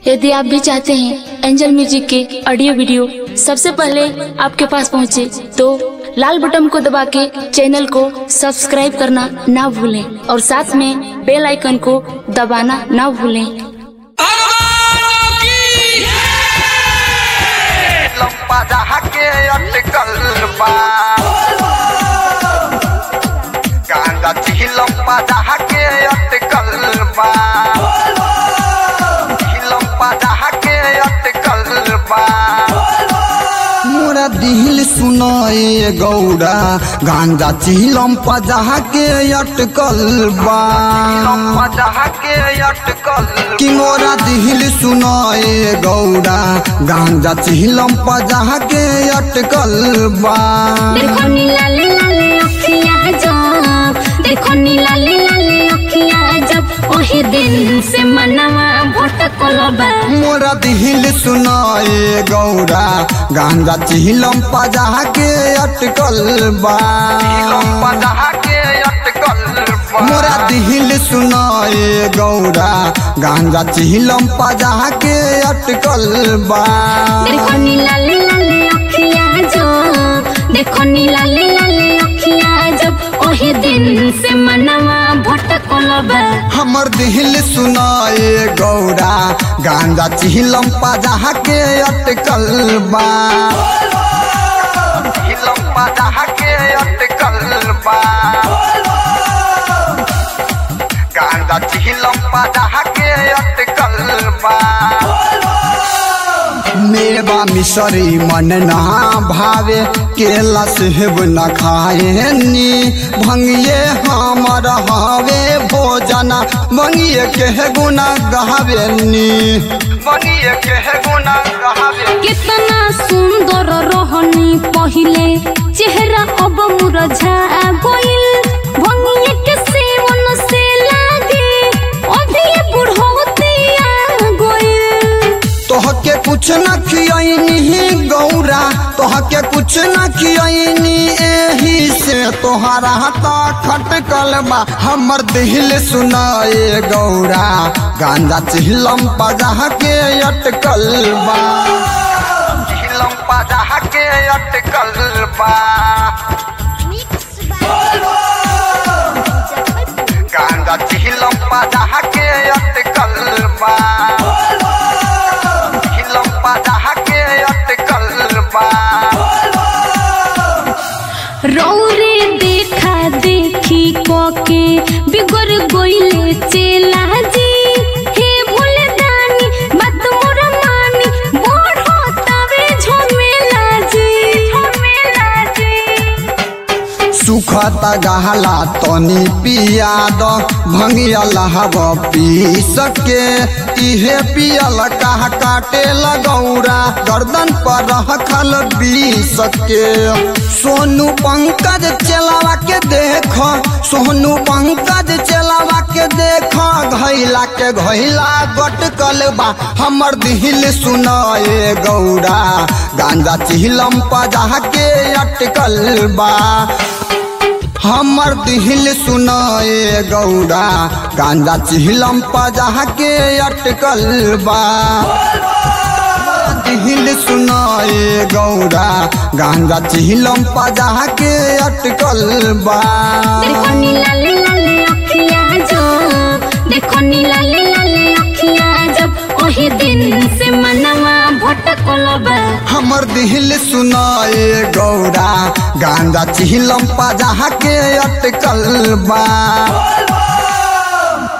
यदि आप भी चाहते हैं एंजल म्यूजिक के ऑडियो वीडियो सबसे पहले आपके पास पहुंचे, तो लाल बटन को दबा के चैनल को सब्सक्राइब करना ना भूलें और साथ में बेल आइकन को दबाना ना भूलें लंबा जहा के अटकल बा गांजा ची लंबा जहा के अटकल बा लंबा जहा के अटकल बा मोरा दिल सुनाए गौड़ा गांजा चिलम पजा के अटकल बा लंबा जहा के अटकल कि मोरा दिल सुनाए गौड़ा गांजा चिलम पजा के अटकल बा देखो नी लाले लाले अखियाँ जब देखो नी लाले लाले अखियाँ जब ओही दिन से मनवा भटकल बा मोरा दिल सुनाए गौड़ा गांजा चिलम पजा के अटकल बा लंबा जहा के अटकल बा मोरा दिल सुनाए गौड़ा गांजा चिलम पजा के अटकल बा देखो नी लाले लाले अखियाँ जब देखो नी लाले लाले अखियाँ जब ओही दिन से मनवा भटकल बा हमर दिल सुनाए गौड़ा गांजा चिलम पजा के अटकल बा लंबा जहा के अटकल बा गांजा ची लंबा जहा के अटकल बा मेवा मिसरी मन ना भावे केला सेब न खाए नी भंगिए हमर हावे भोजना भंगिए के गुना गावे नी बनिए के गुना गावे कितना सुंदर रोहनी पहिले चेहरा अब मुरझा गइल भंगिए के सेवन से लागे अभी बुढ़ौती आ गइल तोहके कुछ न खियनी गौरा तोहके कुछ न खियनी एही से तोहरा ता खटकल बा हमर दिल सुनाए गौरा गांजा चिलम पजा के अटकल बा लंबा जहा के अटकल बा गांजा ची लंबा जहा के अटकल बा लंबा जहा के अटकल बा रौरे देखा देखी कोके बिगड़ गइले चेला जी हे भूले दानी बात मोरा मानी बढ़ो तवे झमेला जी झमेला जी सुखता गहला तनी पिया द भंगिया लहब पी सके इहे पियल कहा काटे लगौरा गर्दन पर रखल बी सके सोनू पंकज चलावा के देख सोनू पंकज चलावा के देख घैला के घैला गटकल बा हमर दिल सुनाए गौरा गांजा चिलम पजा के अटकल बा हमर दिल सुनाए गौड़ा गांजा चिलम पजा के अटकल बा दिल सुनाए गौड़ा गांजा चिलम पजा के अटकल बा देखो नी लाले लाले अखियाँ जब देखो नी लाले लाले अखियाँ जब ओही दिन से मनवा भटकल बा हमर दिल सुनाए गौड़ा गांजा चिलम पजा के अटकल बा